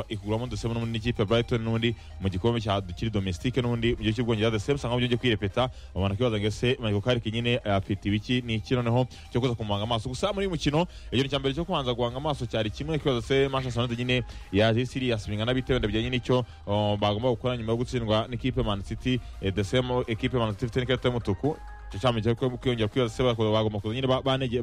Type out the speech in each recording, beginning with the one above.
ikugura dusema n'ubundi n'ikipe ya Brighton n'ubundi mu gikombe cya dukiri domestique n'ubundi mu gihe cy'ubwongereza the same sanga byongeye kwirepeta abantu kibaza ngo ese Michael Carrick nyine afite ibiki ni iki noneho cyo kuza kumwanga amaso gusa muri uyu mukino igihe cya mbere cyo kubanza guhanga amaso cyari kimwe kibaza se Manchester United nyine yaje serious bingana bitewe ndabye nyine icyo um, bagomba gukora nyuma yo gutsindwa n'ikipe Man City eh, the same equipe Man City ifite n'ikarita y'umutuku cyamye kwiyongera kwibaza se bagomba kuza nyine banege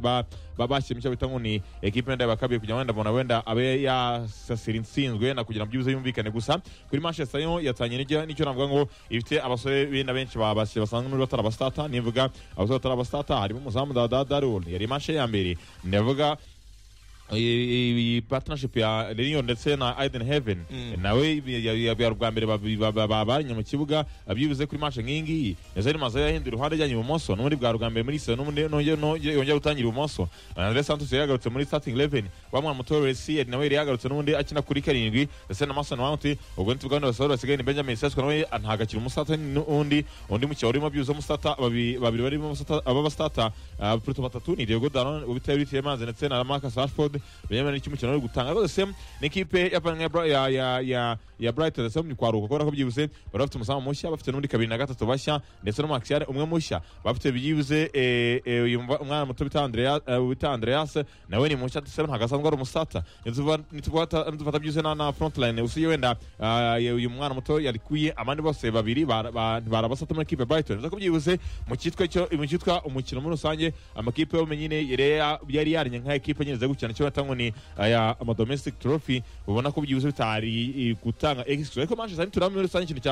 bashyira icyo bita ngo ni ekipe wenda bakabiye kugira ngo wenda bona wenda abe yasasira intsinzwe na kugira ngo byibuze yumvikane gusa kuri manchester yo yatanye n'icyo navuga ngo ifite abasore benda benshi basanzwe n'uri batari abasitata nivuga abasore batari abasitata harimo umuzamu dadadarul yari manche ya mbere ndavuga iyi partnership ya Lyon ndetse na Eden Heaven nawe bwa mbere babanye mu kibuga byibuze kuri match nk'ingiyi Nazaire Mazayo yahinduye iruhande ajyanye ibumoso n'ubundi bwa rwa mbere muri sisa n'ubundi yongera gutangira ibumoso Andres Santos yari yagarutse muri starting eleven bamwana muto Resier nawe yari yagarutse n'ubundi akina kuri karindwi ndetse na Mason Mount ubwo ntibwa none basohora basigaye ni Benjamin Sesko nawe ntagakira umusata n'undi undi mukino urimo byibuze umusata babiri barimo umusata aba basitata Pluto batatu ni Diego Dalon ubitaye bitiye maze ndetse na Marcus Rashford bemerewe n'icyo umukino uri gutanga rwose n'ikipe ya brighton ndetse mu kwaruka kubera ko byibuze bari bafite umuzamu mushya bafite n'undi kabiri na gatatu bashya ndetse n'umaxiyare umwe mushya bafite byibuze uyu mwana muto bita andreas nawe ni mushya ndetse ntabwo asanzwe ari umusata nitufata byibuze na frontline usiye wenda uyu mwana muto yarikuye abandi bose babiri barabasata muri ekipe brighton ndetse ko byibuze mu cyitwa umukino muri rusange amakipe yo nyine yari yarinye nka ekipe nyine gukina icyo bata ngo ni aya amadomestic trophy ubona ko byibuze bitari gutanga extra ariko Manchester United turamenye rusange ikintu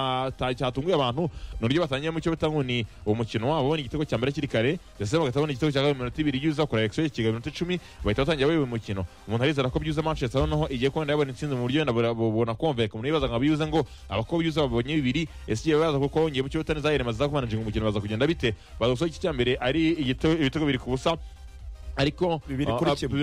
cyatunguye abantu ni uburyo batangiye mu cyo bita ngo ni umukino wabo ni igitego cya mbere kiri kare ndetse bagahita babona igitego cya kabiri minota ibiri yuza kora extra kigaba minota icumi bahita batangira bayoba umukino umuntu arizera ko byuza Manchester noneho igiye kubona yabona intsinzi mu buryo bubona komveka umuntu yibaza ngo bibuze ngo abakobwa byuza babonye bibiri ese igihe baza kuko wongeye mu cyo bita neza yiremaza kumanajinga umukino baza kugenda bite baza gusoza iki cya mbere ari ibitego biri ku busa ariko bibiri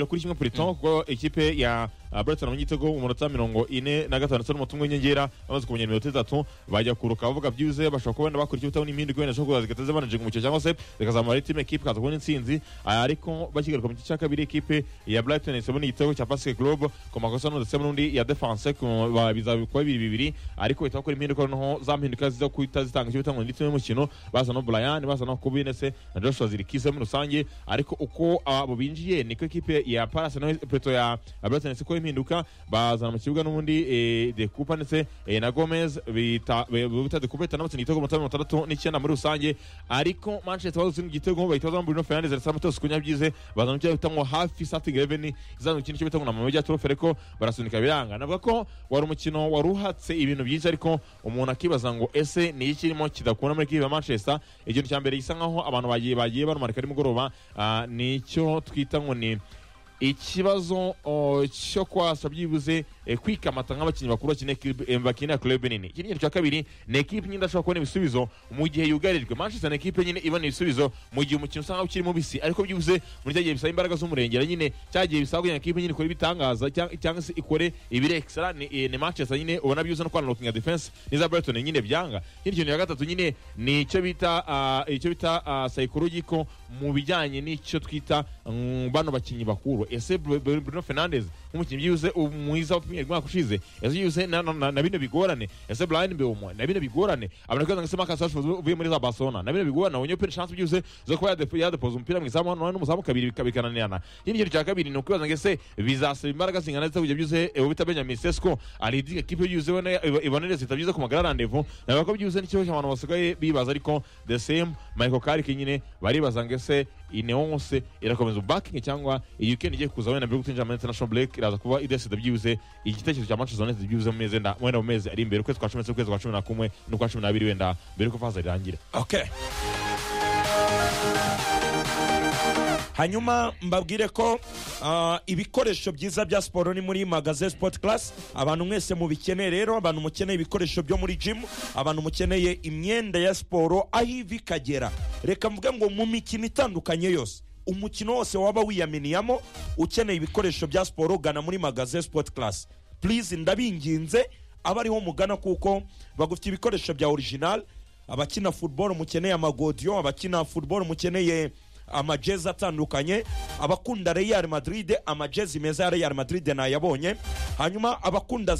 kuri kimwe puriton kuko ikipe ya Brighton mu gitego umunota mirongo ine na gatanu ndetse n'umutungo w'inyongera bamaze kumenya iminota itatu bajya kuruka bavuga byibuze bashobora kuba bakora icyo bitaho n'impinduka wenda zishobora kuza zigateza banajinga umukino cyangwa se zikazamura timu ekipe ikaza kubona intsinzi ariko bakigaruka mu gice cya kabiri ekipe ya Brighton isabona igitego cya Pascal Globe ku makosa ndetse n'undi ya defense bizabikwa bibiri bibiri ariko bahita bakora impinduka noneho za mpinduka ziza kuhita zitanga icyo bitanga ndetse n'umukino bazana Brian bazana Kobe ndetse na Joshua Zirikise muri rusange ariko uko abo binjiye niko ekipe ya Palace na Petro ya Brighton siko impinduka bazana mu kibuga n'ubundi de kupa ndetse na gomez bita de kupa itanabatse igitego mu mirongo itandatu n'icyenda muri rusange ariko manchester bazi mu gitego bahita bazamo bruno fernandes ndetse amatos kunyabyize bazana icyo bita ngo hafi starting eleven izana ikintu cyo bita ngo namama bya trofe ariko barasunika biranga navuga ko wari umukino wari uhatse ibintu byinshi ariko umuntu akibaza ngo ese ni iki kirimo kidakunda muri kipe ya manchester ikintu cya mbere gisa nkaho abantu bagiye bagiye barumarika ari mugoroba nicyo twita ngo ni ikibazo cyo kwasa byibuze kwikamata nk'abakinnyi bakuru bakinira kurebe nini iki ni ikintu cya kabiri ni ekipe nyine idashobora kubona ibisubizo mu gihe yugarijwe manchester ni ekipe nyine ibona ibisubizo mu gihe umukino usanga ukiri mubisi ariko byibuze muri cya gihe bisaba imbaraga z'umurengera nyine cya gihe bisaba kugira ngo ekipe nyine ikore ibitangaza cyangwa se ikore ibirekisara ni manchester nyine ubona byibuze no kwanaroka nka defense n'iza brighton nyine byanga ikindi kintu cya gatatu nyine ni icyo bita icyo bita psychologiko mu bijyanye n'icyo twita bano bakinnyi bakuru ese Bruno Fernandes nk'umukinnyi byibuze mwiza wa Premier League mwaka ushize ese byibuze na bino bigorane ese Brian Mbeumo na bino bigorane abantu kwibaza ngo ese Marcus Rashford uvuye muri za Barcelona na bino bigorane abonye pe chance byibuze zo kuba yadepoza umupira mu izamu none n'umuzamu kabiri bikananirana ikindi kintu cya kabiri ni ukwibaza ngo ese bizasaba imbaraga zingana zita kujya byibuze ubu bita Benjamin Sesko aridiga kipe byibuze ibonereza itabyiza ku magara rendezvous navuga ko byibuze n'ikibazo cy'abantu basigaye bibaza ariko the same Michael Carrick nyine baribaza ngo ese ineonse irakomeza ubakingi cyangwa iyi weekend igiye kuza wenda mbere yo gutinjira muri international break iraza kuba idesida byibuze igitekerezo cya Manchester United byibuze mu mezi wenda mu mezi ari imbere ukwezi kwa cumi n'ukwezi kwa cumi na kumwe n'ukwa cumi n'abiri wenda mbere yuko faza rirangira okay hanyuma mbabwire ko uh, ibikoresho byiza bya siporo ni muri magaze sport class abantu mwese mubikeneye rero abantu mukeneye ibikoresho byo muri gym abantu mukeneye imyenda ya siporo aho ivi ikagera reka mvuge ngo mu mikino itandukanye yose umukino wose waba wiyaminiyamo ukeneye ibikoresho bya siporo gana muri magaze sport class please ndabinginze aba ariho mugana kuko bagufite ibikoresho bya original abakina football mukeneye amagodiyo abakina football mukeneye amajezi atandukanye abakunda real madrid amajezi meza ya real madrid nayabonye hanyuma abakunda za